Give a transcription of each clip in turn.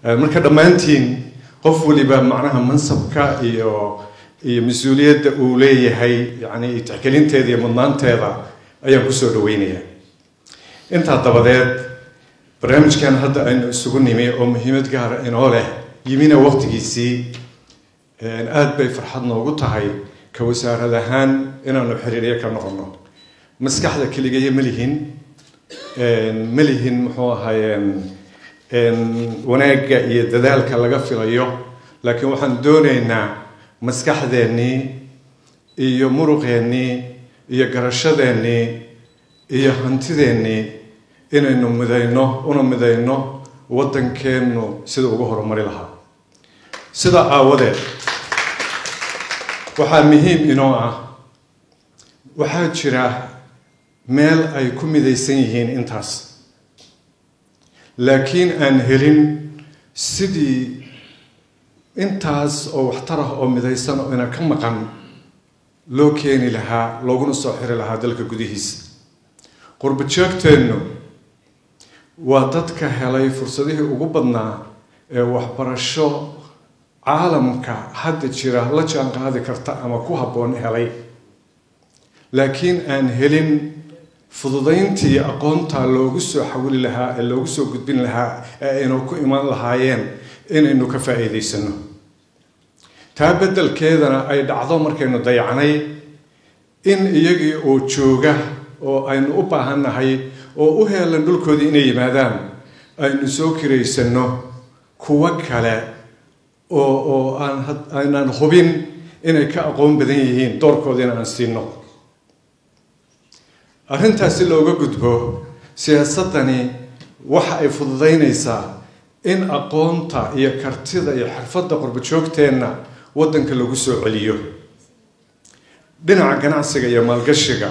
marka dhammaantiin qof waliba macnaha mansabka iyo iyo mas-uuliyadda uu leeyahay yani tixgelinteeda iyo mudnaanteeda ayaan kusoo dhaweynayaa intaa dabadeed barnaamijkan hadda aynu isugu nimi oo muhiimad gaara inoo leh yimina waqtigiisii aada bay farxad noogu tahay ka wasaarad ahaan inaanu xiriiryo ka noqono maskaxda keligayo ma lihin ma lihin muxuu ahaayeen wanaagga iyo dadaalka laga filayo laakiin waxaan doonaynaa maskaxdeennii iyo muruqeennii iyo garashadeennii iyo hantideennii inaynu midayno una midayno waddankeennu sida ugu horumari lahaa sidaa aawadeed waxaa muhiim inoo ah waxaa jira meel ay ku midaysan yihiin intaas laakiin aan helin sidii intaas oo waxtar ah oo midaysan oo ina ka maqan loo keeni lahaa looguna soo xiri lahaa dalka gudihiisa qurba joogteennu waa dadka helay fursadihii ugu badnaa ee waxbarasho caalamka hadda jira la jaan qaadi karta ama ku habboon helay laakiin aan helin fududayntii aqoonta loogu soo xawili lahaa ee loogu soo gudbin lahaa ee aynu ku iman lahaayeen inaynu ka faa'iidaysano taa beddelkeedana ay dhacdo markaynu dayacnay in iyagii oo jooga oo aynu u baahannahay oo u heelan dhulkoodii inay yimaadaan aynu soo kiraysanno kuwo kale oo oo aan aynaan hubin inay ka aqoon badan yihiin doorkoodiina aan siino arrintaasi looga gudbo siyaasaddani waxa ay fududaynaysaa in aqoonta iyo kartida iyo xirfadda qurbajoogteenna waddanka lagu soo celiyo dhinaca ganacsiga iyo maalgashiga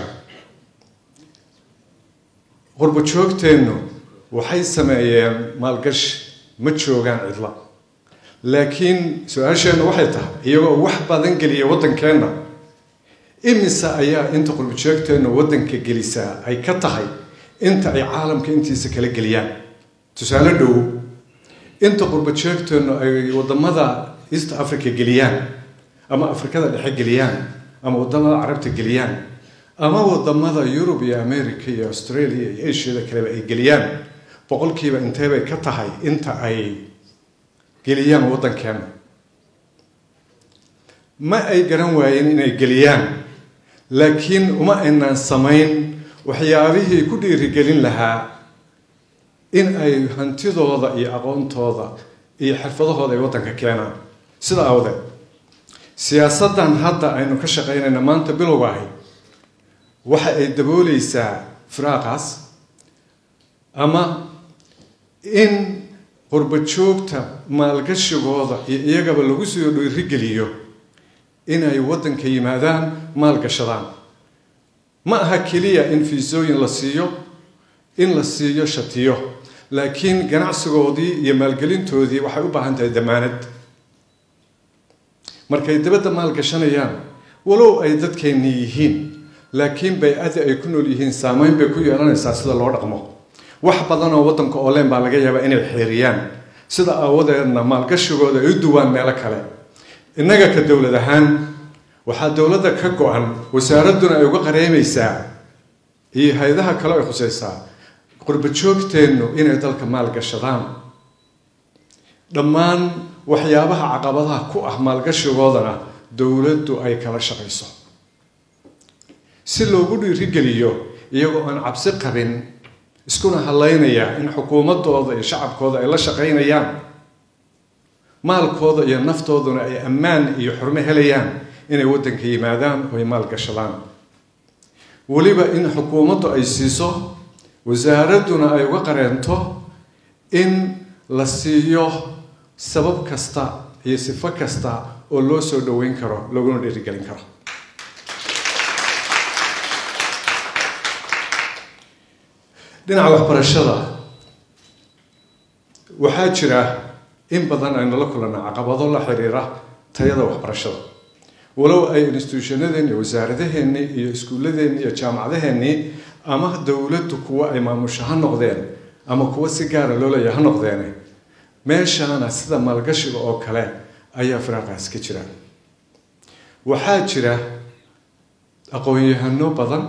qurbajoogteennu waxay sameeyeen maalgashi ma joogaan cidla laakiin su-aasheennu waxay tahay iyagoo wax badan geliya waddankeenna imise ayaa inta qurbajoogteennu waddanka gelisaa ay ka tahay inta ay caalamka intiisa kala geliyaan tusaale dhow inta qurbajoogteennu ay waddamada east africa geliyaan ama afrikada dhexe geliyaan ama waddamada carabta geliyaan ama waddamada yurub iyo america iyo australia iyo asiada kaleba ay geliyaan boqolkiiba inteebay ka tahay inta ay geliyaan waddankeena ma ay garan waayeen inay geliyaan laakiin uma aynaan samayn waxyaabihii ku dhiirigelin lahaa in ay hantidooda iyo aqoontooda iyo xirfadahooda ay waddanka keenaan sida awdeed siyaasaddan hadda aynu ka shaqaynayna maanta bilowga ahay waxa ay dabooleysaa firaaqaas ama in qurbajoogta maalgashigooda iyo iyagaba lagu soo dhiirigeliyo inay waddanka yimaadaan maalgashadaan ma aha keliya in fiisooyin la siiyo in la siiyo shatiyo laakiin ganacsigoodii iyo maalgelintoodii waxay u baahan tahay damaanad markay dabadda maalgashanayaan walow ay dadkeenni yihiin laakiin bay-ada ay ku nool yihiin saameyn bay ku yeelanaysaa sida loo dhaqmo wax badan oo waddanka ooleen baa laga yaabaa inay xeeriyaan sida aawadeedna maalgashigooda ay u duwaan meelo kale innaga ka dowlad ahaan waxaa dowladda ka go-an wasaaradduna ay uga qareemaysaa iyo hay-adaha kale ay khusaysaa qurbajoogteennu inay dalka maalgashadaan dhammaan waxyaabaha caqabadaha ku ah maalgashigoodana dowladdu ay kala shaqayso si loogu dhiirigeliyo iyagoo aan cabsi qabin iskuna hadlaynaya in xukuumadooda iyo shacabkooda ay la shaqaynayaan maalkooda iyo naftooduna ay ammaan iyo xurmo helayaan inay waddanka yimaadaan oo ay maalgashadaan weliba in xukuumaddu ay siiso wasaaradduna ay uga qareento in la siiyo sabab kasta iyo sifo kasta oo loo soo dhoweyn karo looguna dhiirigelin karo dhinaca waxbarashada waxaa jira in badan aynu la kulanaa caqabado la xiriira tayada waxbarashada walow ay instituushanadeeni wasaaradaheenni iyo iskuulladeeni iyo jaamacadaheenni ama dowladdu kuwa ay maamusho ha noqdeen ama kuwa si gaara loo leeya ha noqdeene meeshaana sida maalgashiga oo kale ayaa firaaqaas ka jira waxaa jira aqoon-yahano badan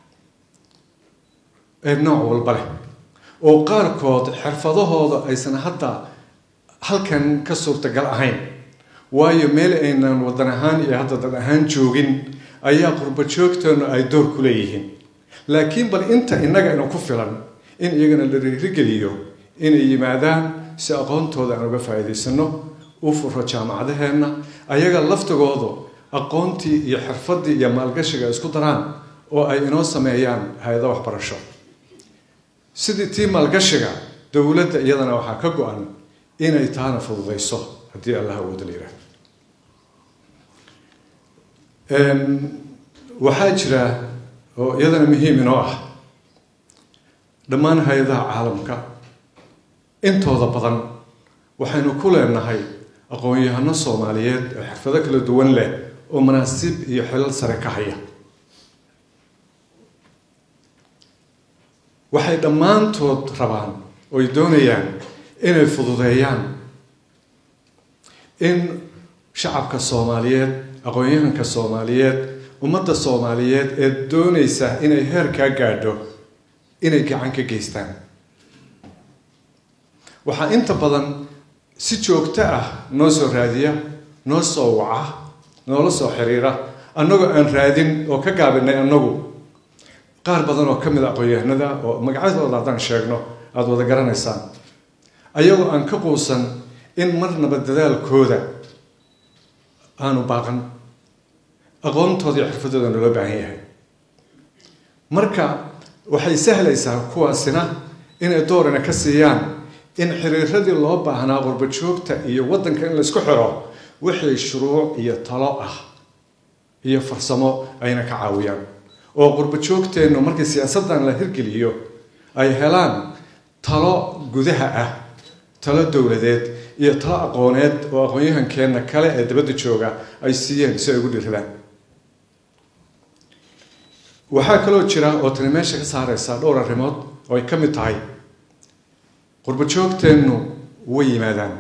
ee nooc walba leh oo qaarkood xirfadahooda aysan hadda halkan ka suurtagal ahayn waayo meel aynan wadan ahaan iyo hadda dad ahaan joogin ayaa qurbo joogteenu ay door ku leeyihiin laakiin bal inta innaga ina ku filan in iyagana la dhiirigeliyo inay yimaadaan si aqoontooda aan uga faa'iidaysano u furo jaamacadaheenna ayaga laftigoodu aqoontii iyo xirfaddii iyo maalgashiga isku daraan oo ay inoo sameeyaan hay-ado waxbarasho sidii tii maalgashiga dowladda iyadana waxaa ka go-an inay taana fududayso haddii allah awooda la yidhaahdo waxaa jira oo iyadana muhiim inoo ah dhammaan hay-adaha caalamka intooda badan waxaynu ku leenahay aqoon-yahano soomaaliyeed oo xirfado kala duwan leh oo manaasib iyo xilal sare ka haya waxay dhammaantood rabaan ooy doonayaan inay fududeeyaan in shacabka soomaaliyeed aqoon-yahanka soomaaliyeed ummadda soomaaliyeed ee doonaysa inay heerkaa gaadho inay gacan ka geystaan waxaa inta badan si joogto ah noo soo raadiya noo soo waca noola soo xiriira annagoo aan raadin oo ka gaabinay annagu qaar badan oo ka mid a aqoon-yahanada oo magacyadooda haddaan sheegno aada wada garanaysaan ayagoo aan ka quusan in marnaba dadaalkooda aanu baaqan aqoontooda iyo xirfadooda naloo baahan yahay marka waxay sahlaysaa kuwaasina inay doorina ka siiyaan in xiriiradii loo baahnaa qurbo joogta iyo waddanka in laysku xiro wixii shuruuc iyo talo ah iyo farsamo ayna ka caawiyaan oo qurbo joogteennu markii siyaasaddan la hirgeliyo ay helaan talo gudaha ah talo dowladeed iyo talo aqooneed oo aqoon-yahankeenna kale ee dabadda jooga ay siiyeen si ay ugu dhiradaan waxaa kaloo jira oo tani meesha ka saareysa dhowr arrimood oo ay ka mid tahay qurbo joogteennu way yimaadaan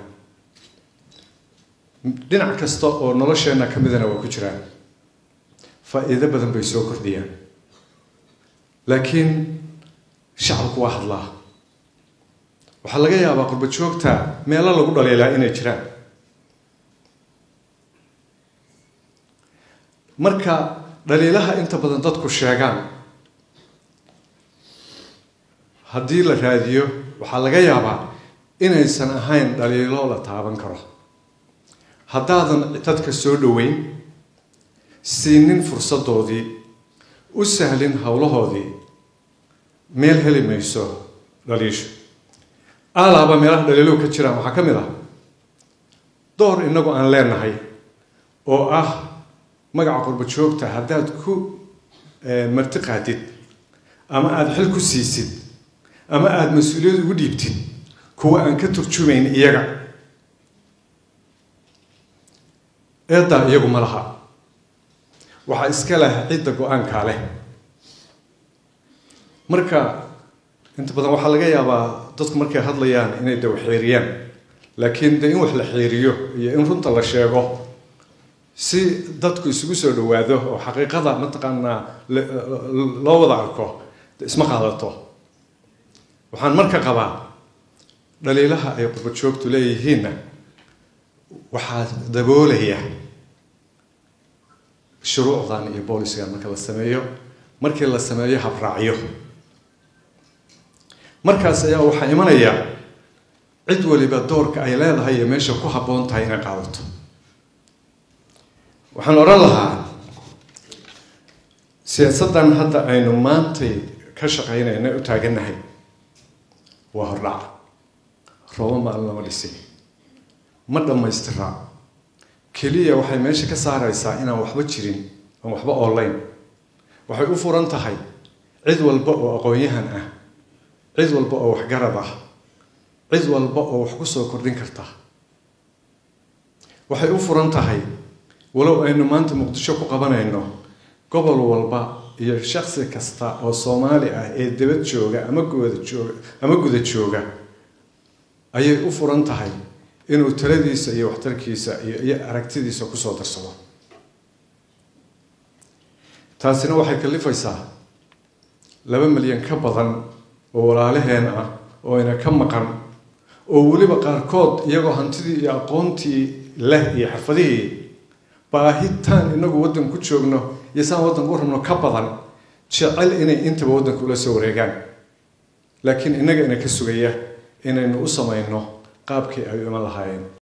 dhinac kasta oo nolosheenna ka midana waa ku jiraan faa-iido badan bay soo kordhiyaan laakiin shacabku waa hadlaa waxaa laga yaabaa qurbo joogta meelo lagu dhaliilaa inay jiraan marka dhaliilaha inta badan dadku sheegaan haddii la raadiyo waxaa laga yaabaa inaysan ahayn dhaliilo la taaban karo haddaadan dadka soo dhoweyn siinin fursaddoodii u sahlin howlahoodii meel heli mayso dhaliishu alaaba meelaha dhaliiluhu ka jiraan waxaa ka mid ah door innagu aan leenahay oo ah magaca qurbo joogta haddaad ku marti qaadid ama aada xil ku siisid ama aada mas-uuliyad ugu dhiibtid kuwa aan ka turjumayn iyaga eeddaa iyagu ma laha waxaa iska leh cidda go-aankaa leh marka inta badan waxaa laga yaabaa dadku markay hadlayaan inay de wax xeeriyaan laakiin de in wax la xeeriyo iyo in runta la sheego si dadku isugu soo dhawaado oo xaqiiqada mataqaanaa loo wada arko isma qaadato waxaan marka qabaa dhaliilaha ay qurbo joogtu leeyihiinna waxaa daboolaya shuruucdan iyo booliskan marka la sameeyo markii la sameeyo habraacyo markaas ayaa waxaa imanaya cid waliba doorka ay leedahay iyo meesha ku habboon tahay inay qaadato waxaan odhan lahaa siyaasaddan hadda aynu maantay ka shaqaynayna u taagannahay waa hordhac roobo maalin lama dhisin ma dhammaystiraa keliya waxay meesha ka saaraysaa inaan waxba jirin aan waxba oolayn waxay u furan tahay cid walba oo aqoon-yahan ah cid walba oo waxgarad ah cid walba oo wax ku soo kordhin karta waxay u furan tahay walow aynu maanta muqdisho ku qabanayno gobol walba iyo shaksi kasta oo soomaali ah ee dabad jooga ama guda jooga ama guda jooga ayay u furan tahay inuu taladiisa iyo waxtarkiisa iyo aragtidiisa kusoo darsado taasina waxay kalifaysaa laba milyan ka badan oo walaalaheen ah oo ina ka maqan oo weliba qaarkood iyagoo hantidii iyo aqoontii leh iyo xirfadihii baahitaan inagu waddan ku joogno iyo saan waddanka u rabno ka badan jecel inay intaba waddanka ula soo wareegaan laakiin innaga ina ka sugaya inaynu u samayno qaabkii ay iman lahaayeen